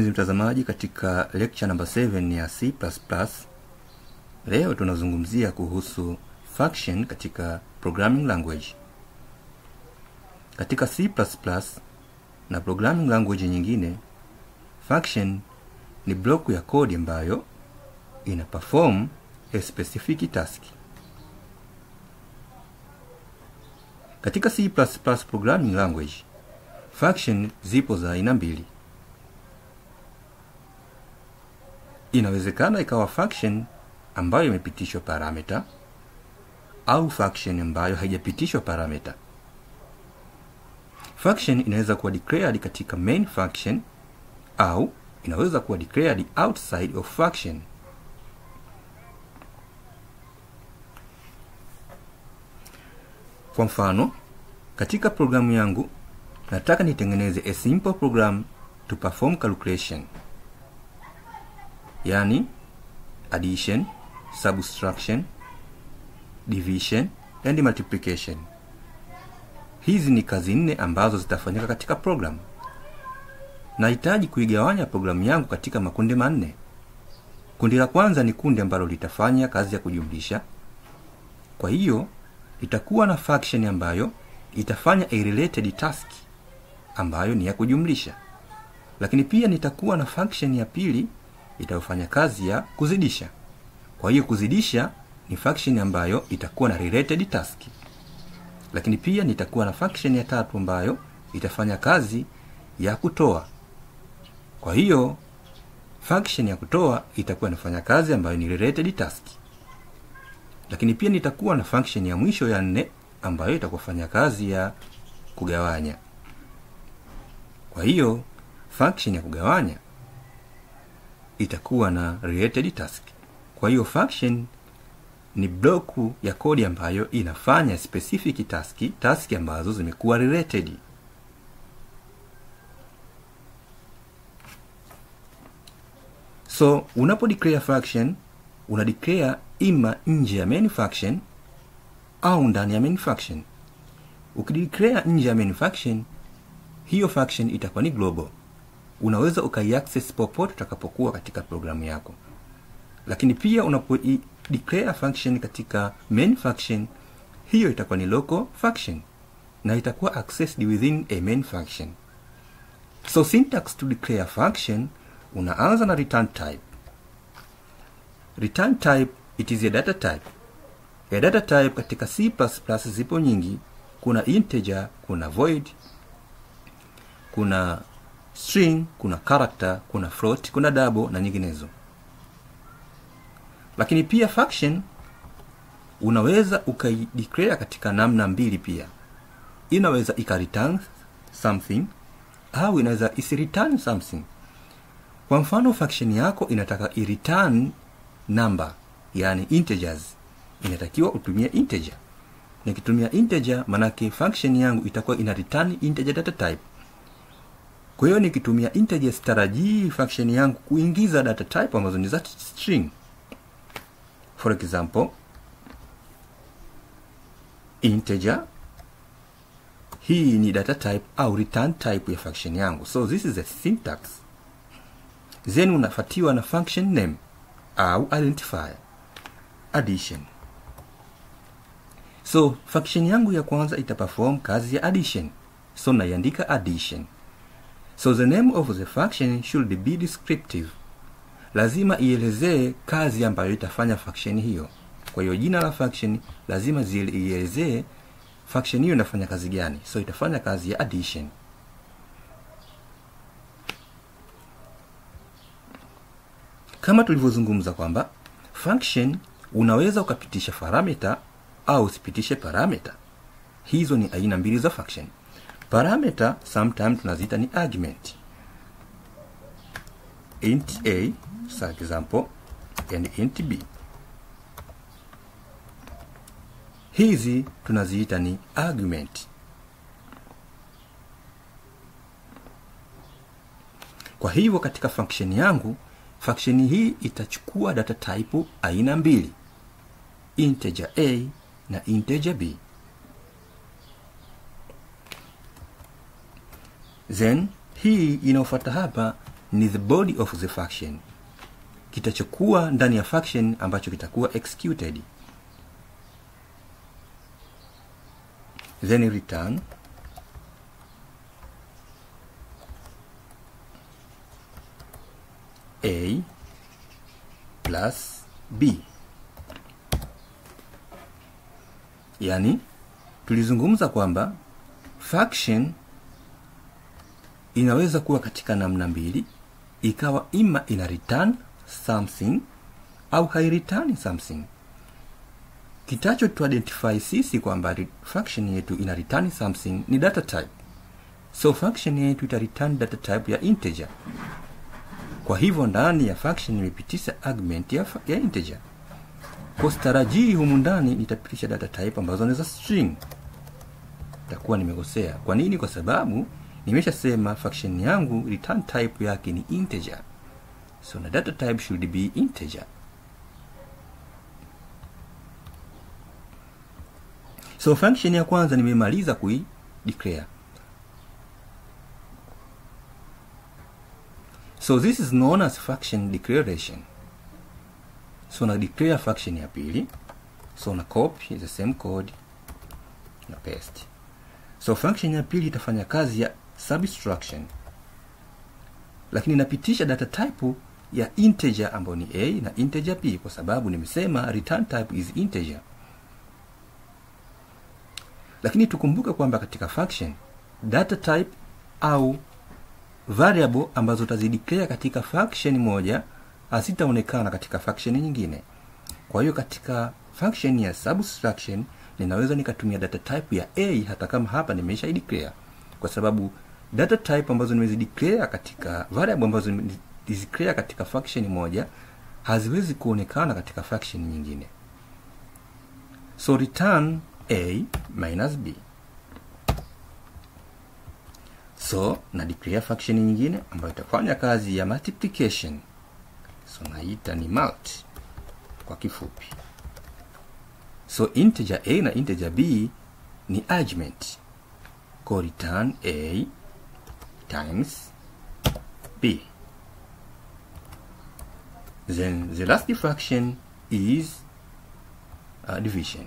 mpenzi mtazamaji katika lecture number 7 ya c leo tunazungumzia kuhusu function katika programming language katika c na programming language nyingine function ni block ya kodi ambayo ina perform a specific task katika c programming language function zipo za aina mbili inawezekana ikawa function ambayo imepitishwa parameter au function ambayo haijapitishwa parameter function inaweza kuwa declared katika main function au inaweza kuwa declared outside of function kwa mfano katika programu yangu nataka nitengeneze a simple program to perform calculation yani addition subtraction division and multiplication hizi ni kazi nne ambazo zitafanyika katika program nahitaji kuigawanya programu yangu katika makundi manne kundi la kwanza ni kundi ambalo litafanya kazi ya kujumlisha kwa hiyo itakuwa na function ambayo itafanya a related task ambayo ni ya kujumlisha lakini pia nitakuwa na function ya pili itayofanya kazi ya kuzidisha kwa hiyo kuzidisha ni function ambayo itakuwa na related task lakini pia nitakuwa na function ya tatu ambayo itafanya kazi ya kutoa kwa hiyo function ya kutoa itakuwa inafanya kazi ambayo ni related task lakini pia nitakuwa na function ya mwisho ya nne ambayo itakufanya kazi ya kugawanya kwa hiyo function ya kugawanya itakuwa na related task kwa hiyo function ni bloku ya kodi ambayo inafanya specific task task ambazo zimekuwa related so unapo declare function una declare ima nje ya main function au ndani ya main function ukideclare nje ya main function hiyo function itakuwa ni global unaweza ukaiaccess popote utakapokuwa katika programu yako lakini pia unapo declare function katika main function hiyo itakuwa ni local function na itakuwa accessed within a main function so syntax to declare function unaanza na return type return type it is a data type a data type katika c zipo nyingi kuna integer kuna void kuna string kuna character kuna float kuna double na nyinginezo lakini pia function unaweza ukaideclare katika namna mbili pia inaweza ikareturn something au inaweza isireturn something kwa mfano function yako inataka ireturn number yani integers inatakiwa utumie integer nikitumia integer manake function yangu itakuwa ina return integer data type kwa hiyo nikitumia integer sitarajii function yangu kuingiza data type ambazo ni za string for example integer hii ni data type au return type ya function yangu so this is a syntax then unafatiwa na function name au identifier addition so function yangu ya kwanza itaperform kazi ya addition so naiandika addition so the name of the function should be descriptive lazima ielezee kazi ambayo itafanya function hiyo kwa hiyo jina la function lazima ielezee function hiyo inafanya kazi gani so itafanya kazi ya addition kama tulivyozungumza kwamba function unaweza ukapitisha parameter au usipitishe parameter hizo ni aina mbili za function parameter sometime tunaziita ni argument int a for example and int b hizi tunaziita ni argument kwa hivyo katika function yangu function hii itachukua data type aina mbili integer a na integer b then hii inayofuata hapa ni the body of the function kitachokuwa ndani ya function ambacho kitakuwa executed then return a plus b yaani tulizungumza kwamba function inaweza kuwa katika namna mbili ikawa ima ina return something au haireturn something kitacho tu identify sisi kwamba re- function yetu ina return something ni data type so function yetu ita return data type ya integer kwa hivyo ndani ya function imepitisha argument ya, fa- ya integer kwa starajii humu ndani nitapitisha data type ambazo ni za string takuwa nimekosea kwa nini kwa sababu nimeshasema function yangu return type yake ni integer so na data type should be integer so function ya kwanza nimemaliza kui declare so this is known as function declaration so na declare function ya pili so na copy the same code na paste so function ya pili itafanya kazi ya subtraction lakini inapitisha data type ya integer ambayo ni a na integer b kwa sababu nimesema return type is integer lakini tukumbuke kwamba katika function data type au variable ambazo utazideclare katika function moja hazitaonekana katika function nyingine kwa hiyo katika function ya subtraction ninaweza nikatumia data type ya a hata kama hapa nimeisha declare kwa sababu data type ambazo nimezideclare katika variable ambazo nimezideclare katika function moja haziwezi kuonekana katika function nyingine so return a minus b so na declare function nyingine ambayo itafanya kazi ya multiplication so naita ni mult kwa kifupi so integer a na integer b ni argument ko return a times b then the last function is uh, division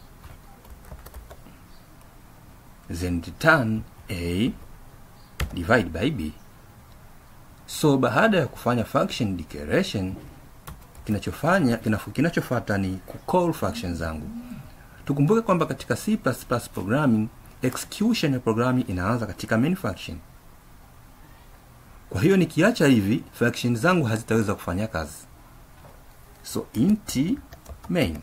then return a divide by b so baada ya kufanya function declaration kinachofanya kinafu- kinachofuata ni kucall function zangu tukumbuke kwamba katika c programming execution ya programming inaanza katika main function kwa hiyo nikiacha hivi function zangu hazitaweza kufanya kazi so int main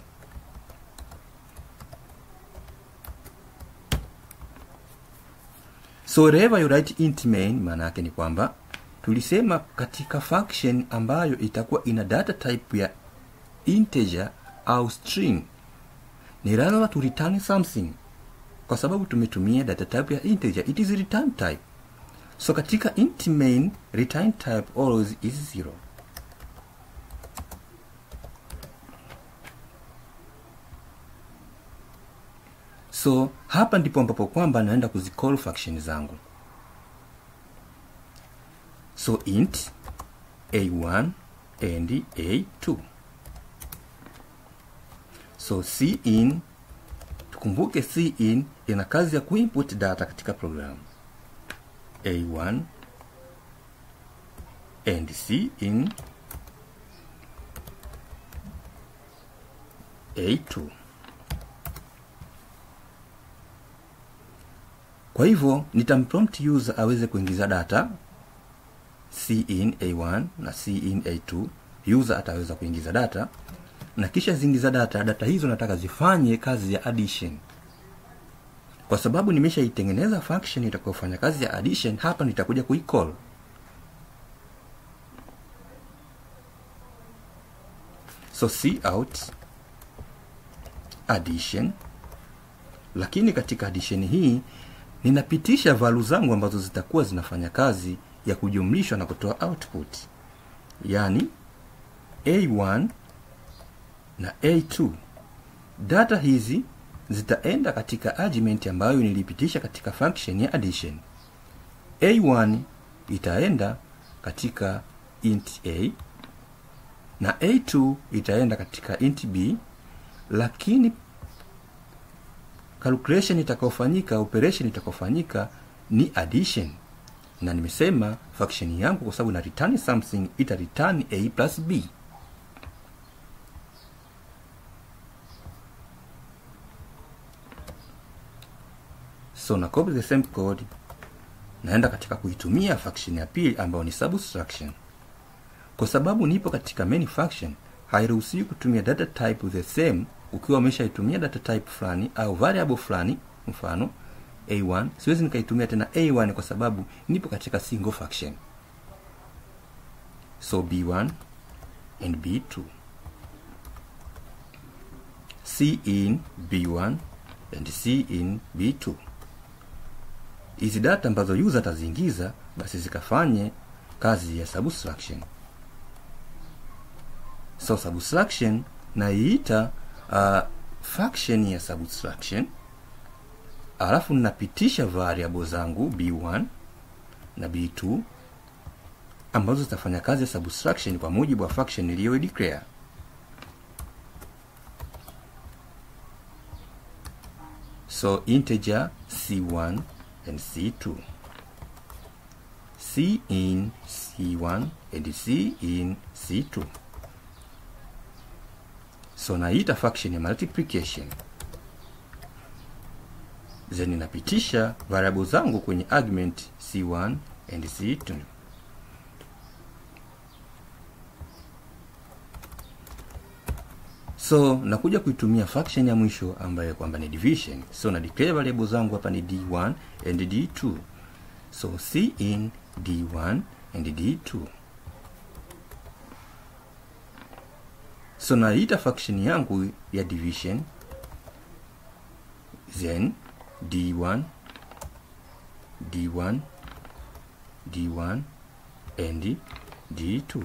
so wherever you write int main maana yake ni kwamba tulisema katika function ambayo itakuwa ina data type ya integer au string ni lazima tu return something kwa sababu tumetumia data type ya integer it is return type so katika int main return type always is zero so hapa ndipo ambapo kwamba naenda kuzicall function zangu so int a1 and a2 so cin tukumbuke cin ina kazi ya kuinput data katika program a1 and cin a2 kwa hivyo nitamprompt user aweze kuingiza data cin a1 na cin a2 user ataweza kuingiza data na kisha ziingiza data data hizo nataka zifanye kazi ya addition kwa sababu nimeshaitengeneza function itakayofanya kazi ya addition hapa nitakuja kuicall so c out addition lakini katika addition hii ninapitisha valu zangu ambazo zitakuwa zinafanya kazi ya kujumlishwa na kutoa output yaani a1 na a2 data hizi zitaenda katika argument ambayo nilipitisha katika function ya addition a1 itaenda katika int a na a2 itaenda katika int b lakini calculation itakayofanyika operation itakayofanyika ni addition na nimesema function yangu kwa sababu na return something ita return a plus b so na copy the same code naenda katika kuitumia function ya pili ambayo ni subtraction kwa sababu nipo katika main function hairuhusiwi kutumia data type the same ukiwa umeshaitumia data type fulani au variable fulani mfano a1 siwezi nikaitumia tena a1 kwa sababu nipo katika single function so b1 and b2 c in b1 and c in b2 hizi data ambazo user ataziingiza basi zikafanye kazi ya subtraction so subtraction naiita uh, function ya subtraction alafu ninapitisha variable zangu b1 na b2 ambazo zitafanya kazi ya subtraction kwa mujibu wa function iliyo declare so integer c1 and c2 c in c1 and c in c2 so naita function ya multiplication then inapitisha variable zangu kwenye argument c1 and c2 so nakuja kuitumia function ya mwisho ambayo kwamba ni division so na declare variable zangu hapa ni d1 and d2 so c in d1 and d2 so naita function yangu ya division then d1 d1 d1 and d2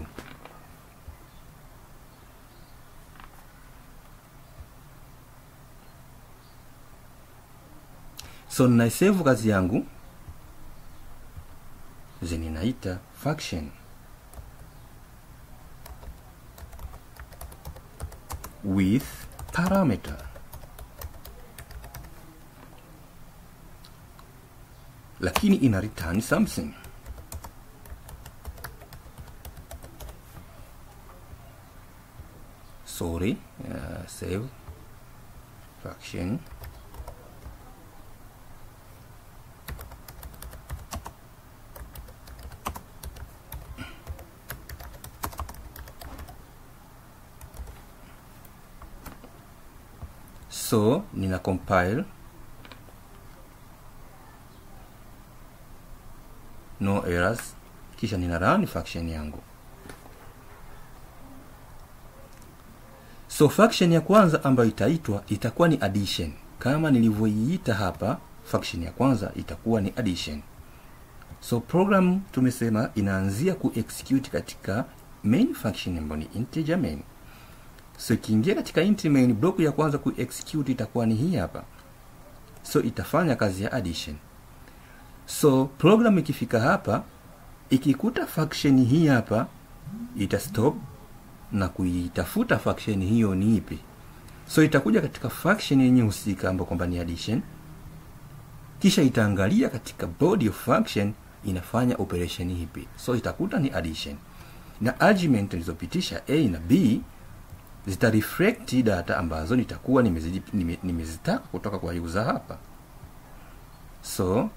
so ninaisave kazi yangu then inaita function with parameter lakini ina return something sorry uh, save function so nina compile no errors kisha nina run function yangu so function ya kwanza ambayo itaitwa itakuwa ni addition kama nilivyoiita hapa function ya kwanza itakuwa ni addition so program tumesema inaanzia kuexecute katika main function ambayo ni integer main so ikiingia katika int main block ya kwanza kuexecute itakuwa ni hii hapa so itafanya kazi ya addition so program ikifika hapa ikikuta function hii hapa itastop na kuitafuta function hiyo ni ipi so itakuja katika function yenye husika ambayo kwamba ni addition kisha itaangalia katika body of function inafanya operation ipi so itakuta ni addition na argument nilizopitisha a na b zita reflect data ambazo nitakuwa nimezitaka nime, nime kutoka kwa user hapa so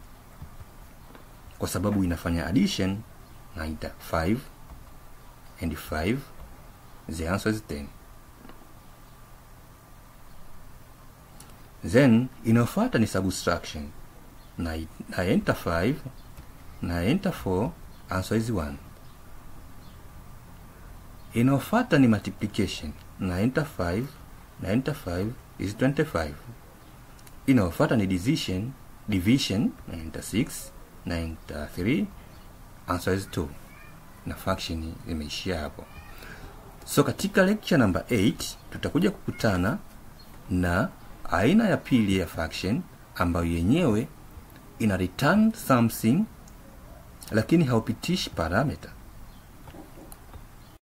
kwa sababu inafanya addition naita 5 and 5 the answer is 10 then inayofuata ni subtraction na, na enter 5 na enter 4 answer is 1 inayofuata ni multiplication na enter 5 na enter 5 is 25 inayofuata ni division division na enter 6 na enter 3 answer is 2 na function imeishia hapo so katika lecture number 8 tutakuja kukutana na aina ya pili ya function ambayo yenyewe ina return something lakini haupitishi parameta